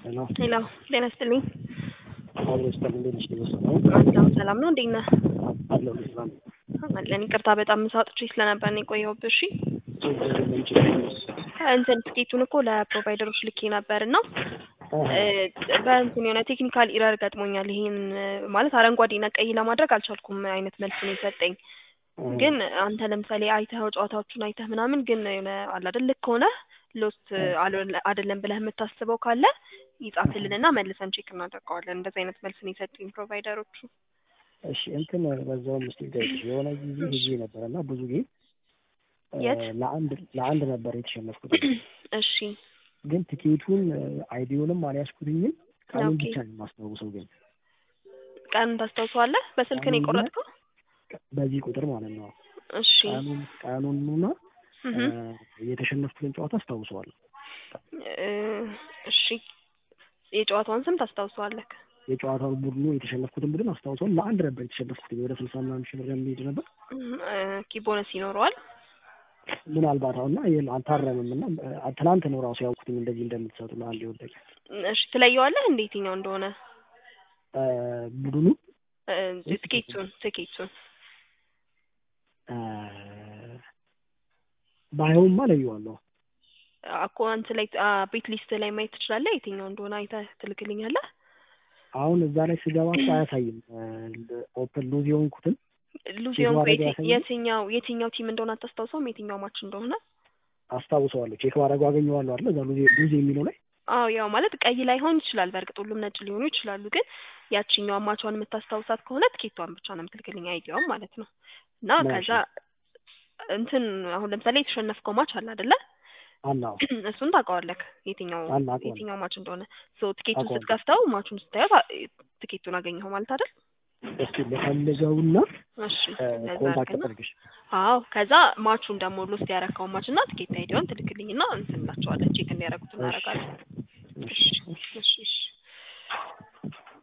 ሄሎ ሄሎ ጤና ይስጥልኝ። አብሮ ስታል እንዴት ነሽ? ደስ ነው ሰላም ሰላም ነው። እንዴት ነህ? አለው ሰላም አለን። ይቅርታ በጣም ምሳ አውጥቼ ስለነበር ነው የቆየሁብህ። እሺ ችግር የለም ችግር የለም። እንትን ትኬቱን እኮ ለፕሮቫይደሮች ልኬ ነበር እና በእንትን የሆነ ቴክኒካል ኢረር ገጥሞኛል። ይሄን ማለት አረንጓዴና ቀይ ለማድረግ አልቻልኩም አይነት መልስ ነው የሰጠኝ። ግን አንተ ለምሳሌ አይተኸው ጨዋታዎቹን አይተህ ምናምን ግን የሆነ አለ አይደል ልክ ሆነ ሎስት አይደለም ብለህ የምታስበው ካለ ይጻፍልንና መልሰን ቼክ እናደርገዋለን። እንደዚህ አይነት መልስ ነው የሰጡኝ ፕሮቫይደሮቹ። እሺ እንትን በዛውም እስኪ ገጭ የሆነ ጊዜ ጊዜ ነበር እና ብዙ ጊዜ የት ለአንድ ለአንድ ነበር የተሸነፍኩት። እሺ ግን ትኬቱን አይዲዮንም አልያዝኩትኝም ቀኑን ኦኬ። ብቻ ነው የማስታውሰው። ግን ቀን ታስታውሰዋለህ? በስልክ ነው የቆረጥከው? በዚህ ቁጥር ማለት ነው እሺ ቀኑን ቀኑንና እህ የተሸነፍኩትን ጨዋታ አስታውሰዋለሁ። እ እሺ የጨዋታውን ስም ታስታውሰዋለህ? የጨዋታውን ቡድኑ የተሸነፍኩትን ቡድን አስታውሰዋለሁ። ለአንድ ነበር የተሸነፍኩትኝ ወደ ስልሳ ምናምን ሺህ ብር የሚሄድ ነበር ኪ ቦነስ ይኖረዋል። ምናልባት አሁና ይሄን አልታረምም እና እ፣ ትናንት ነው ራሱ ያውቁትኝ እንደዚህ እንደምትሰጡ ለአንድ የወደቀ እሺ ትለየዋለህ እንዴ የትኛው እንደሆነ እ፣ ቡድኑ እ፣ ትኬቱን ትኬቱን እ፣ ባይሆንማ ለየዋለሁ። አካውንት ላይ አ፣ ቤት ሊስት ላይ ማየት ትችላለህ። የትኛው እንደሆነ አይተህ ትልክልኛለህ። አሁን እዛ ላይ ስገባ እኮ አያሳይም ኦፕን ሉዝ የሆንኩትን ሉዝ ቼክ የሆንኩ ማድረግ የት- ያሳያል? የትኛው የትኛው ቲም እንደሆነ አታስታውሰውም? የትኛው ማች እንደሆነ? አስታውሰዋለሁ። ቼክ ማድረጉ አገኘዋለሁ አይደል? እዛ ሉዝ ሉዝ የሚለው ላይ አዎ ያው ማለት ቀይ ላይሆን ይችላል። በእርግጥ ሁሉም ነጭ ሊሆኑ ይችላሉ። ግን ያቺኛው ማቿን የምታስታውሳት ከሆነ ትኬቷን ብቻ ነው የምትልክልኝ አይዲያውም ማለት ነው። እና ምን ከዛ እንትን አሁን ለምሳሌ የተሸነፍከው ማች አለ አይደለ? አናው እሱን ታውቀዋለህ የትኛው አለ አውቀዋለሁ። የትኛው ማች እንደሆነ። ሶ ትኬቱን አውቀዋለሁ። ስትከፍተው ማቹን ስታየው ታ- ትኬቱን አገኘኸው ማለት አይደል? እስኪ ልፈልገውና እሺ እ፣ እንደዛ ኮንታክት አድርግና አድርግሽ አዎ ከዛ ማቹን ደግሞ ሎስት ያረካውን ማች እና ትኬት አይዲያውን ትልክልኝና እንትን እንላቸዋለን ቼክ እንዲያደርጉት እናደርጋለን። እሺ እሺ እሺ እሺ